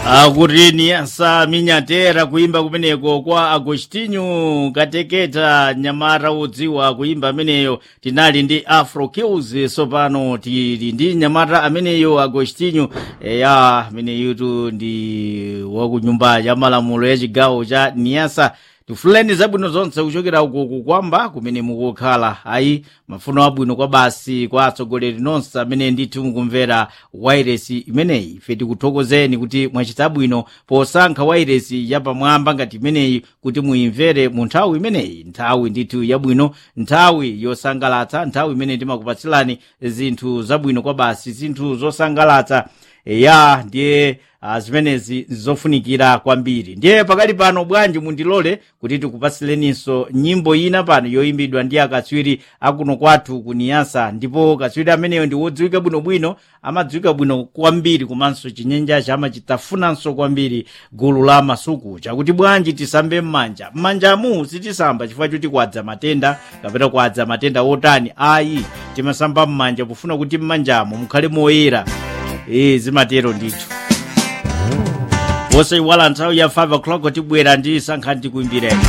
akuti asa minyatera kuimba kumeneko kwa agostinho kateketa nyamata wodziwa kuimba ameneyo tinali ndi afro kills sopano tili ndi nyamata ameneyo agostinho eya ameneyutu ndi wakunyumba ya malamulo ya chigawo cha niasa tifuleni zabwino zonse kuchokera uko kukwamba kumene mukukhala ayi mafuno abwino kwa basi kwa atsogoleri nonse amene ndithu mukumvera wairesi imeneyi ife tikuthokozeni kuti mwachita bwino posankha wairesi yapamwamba ngati imeneyi kuti muimvere mu nthawi imeneyi nthawi ndithu yabwino nthawi yosangalatsa nthawi imene timakupatsilani zinthu zabwino kwa basi zinthu zosangalatsa ya ndiye uh, zimenezi zofunikira kwambiri ndiye pakali pano bwanji mundilole kuti tikupatsileninso nyimbo ina pano yoyimbidwa ndi akatswiri akuno kwathu kuniyasa ndipo katswiri ameneyo ndi wodziwika bwinobwino amadziwika bwino kwambiri komanso chinyenjachi amachitafunanso kwambiri gulu la masuku chakuti bwanji tisambe m'manja m'manjamu sitisamba chifukwa choti kwadza matenda kapena kwadza matenda otani ayi timasamba m'manja pofuna kuti m'manjamo mukhale moyera ee zimatero ndithu wosaiwala nthawi ya 5 o'clock tibwera ndi sankhani tikuimbireni